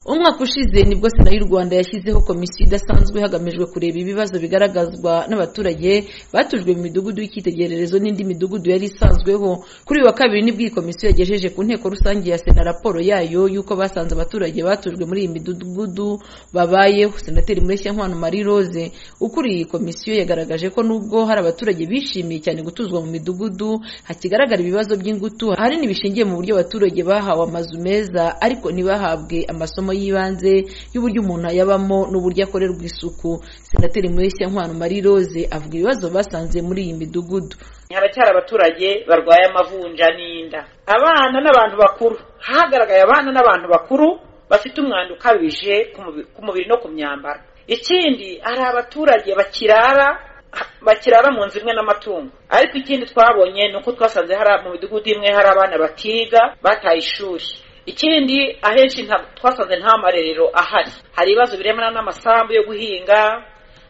umwaka ushize nibwo sena y'u rwanda yashyizeho komisiyo idasanzwe hagamijwe kureba ibibazo bigaragazwa n'abaturage batujwe mu midugudu y'icyitegererezo n'indi midugudu yari isanzweho kuri uyu wa kabiri nibwo iyi komisiyo yagejeje ku nteko rusange ya sena raporo yayo y'uko basanze abaturage batujwe muri iyi midugudu babayeho senateri nkwano marie rose ukuriye iyi komisiyo yagaragaje ko nubwo hari abaturage bishimiye cyane gutuzwa mu midugudu hakigaragara ibibazo by'ingutu ahanini bishingiye mu buryo abaturage bahawe amazu meza ariko ntibahabwe amasomo y'ibanze y'uburyo umuntu ayabamo n'uburyo akorerwa isuku senateri nkwano marie rose avuga ibibazo basanze muri iyi midugudu haracyari abaturage barwaye amavunja n'inda abana n'abantu bakuru hagaragaye abana n'abantu bakuru bafite umwanda ukabije ku mubiri no ku myambaro ikindi hari abaturage bakirara bakirara mu nzu imwe n'amatungo ariko ikindi twabonye ni uko twasanze hari mu midugudu imwe hari abana batiga bataye ishuri ikindi ahenshi twasanze nta marerero ahari hari ibibazo birebana n'amasambu yo guhinga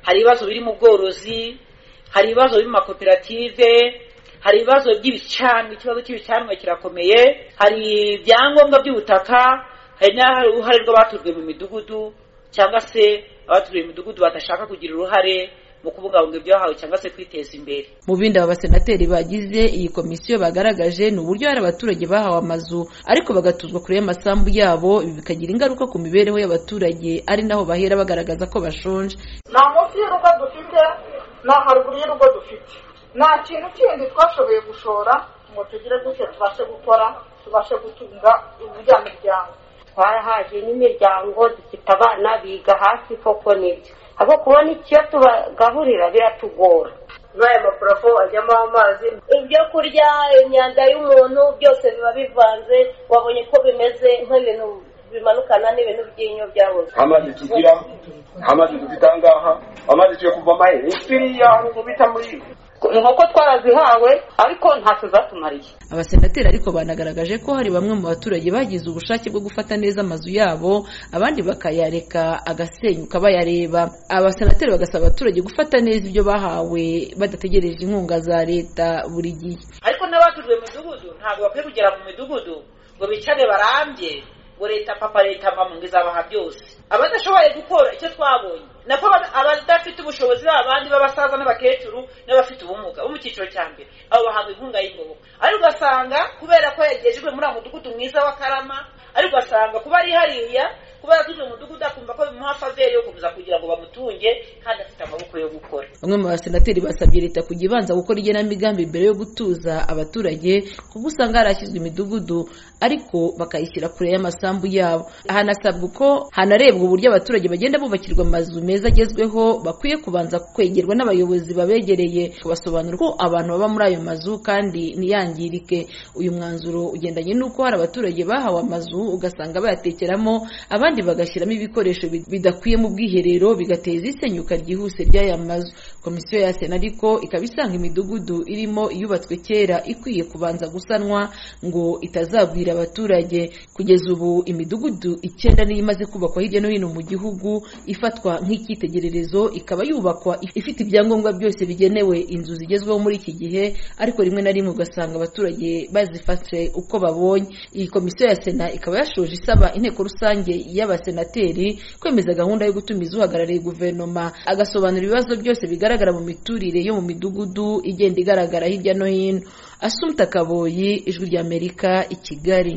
hari ibibazo biri mu bworozi hari ibibazo biri mu makoperative hari ibibazo by'ibicanwa ikibazo cy'ibicanwa kirakomeye hari ibyangombwa by'ubutaka hari n'uruhare rw'abatujwe mu midugudu cyangwa se abatujwe mu midugudu badashaka kugira uruhare mu kubungabunga ibyahawe cyangwa se kwiteza imbere mu bindi aba basenateri bagize iyi komisiyo bagaragaje ni uburyo hari abaturage bahawe amazu ariko bagatuzwa kure y'amasambu yabo ibi bikagira ingaruka ku mibereho y'abaturage ari naho bahera bagaragaza ko bashonje nta munsi y'urugo dufite nta haruguru y'urugo dufite nta kintu kindi twashoboye gushora ngo tugire gutya tubashe gukora tubashe gutunga imirya miryango twarahaje n'imiryango dufite abana biga hasi koko nibyo abo kubona icyo tubagahurira biratugora n'aya maparafo ajyamo amazi ibyo kurya imyanda y'umuntu byose biba bivanze wabonye ko bimeze nk'ibintu bimanukana n'ibintu by'inyo byabuze amazi tugira amazi dufite aha ngaha amazi tugiye kuvamo ayisiriya ahantu bita muri inkoko twarazihawe ariko ntacyo zatumariye abasenateri ariko banagaragaje ko hari bamwe mu baturage bagize ubushake bwo gufata neza amazu yabo abandi bakayareka agasenyuka bayareba abasenateri bagasaba abaturage gufata neza ibyo bahawe badategereje inkunga za leta buri gihe ariko n'abatujwe mu midugudu ntabwo bakwiye kugera mu midugudu ngo bicare barambye ngo leta papa leta mama ngo izabaha byose abadashoboye gukora icyo twabonye nako abadafite ubushobozi b'abandi b'abasaza n'abakecuru n'abafite ubumuga bo mu cyiciro cya mbere abo bahabwa inkunga y'ingoboka ariko ugasanga kubera ko yagejejwe muri aho mudugudu mwiza wa karama ariko ugasanga kuba ari hariya kuba yatuje mu mudugudu akumva ko bimuha faveri yo gukomeza kugira ngo bamutunge kandi afite amaboko yo gukora bamwe mu basenateri basabye leta kujya ibanza gukora igenamigambi mbere yo gutuza abaturage kuko usanga harashyizwe imidugudu ariko bakayishyira kure y'amasambu yabo hanasabwa uko hanarebwa uburyo abaturage bagenda bubakirwa amazu meza agezweho bakwiye kubanza kwegerwa n'abayobozi babegereye kubasobanura ko abantu baba muri ayo mazu kandi ntiyangirike uyu mwanzuro ugendanye n'uko hari abaturage bahawe amazu ugasanga bayatekeramo abandi abandi bagashyiramo ibikoresho bidakwiye mu bwiherero bigateza isenyuka ryihuse ry'aya mazu komisiyo ya sena ariko ikaba isanga imidugudu irimo iyubatswe kera ikwiye kubanza gusanwa ngo itazagwira abaturage kugeza ubu imidugudu icyenda niyo imaze kubakwa hirya no hino mu gihugu ifatwa nk'icyitegererezo ikaba yubakwa ifite ibyangombwa byose bigenewe inzu zigezweho muri iki gihe ariko rimwe na rimwe ugasanga abaturage bazifatse uko babonye iyi komisiyo ya sena ikaba yashoje isaba inteko rusange y'abasenateri kwemeza gahunda yo gutumiza uhagarariye guverinoma agasobanura ibibazo byose bigaragara mu miturire yo mu midugudu igenda igaragara hirya no hino asumta kaboyi ijwi ry'amerika i kigali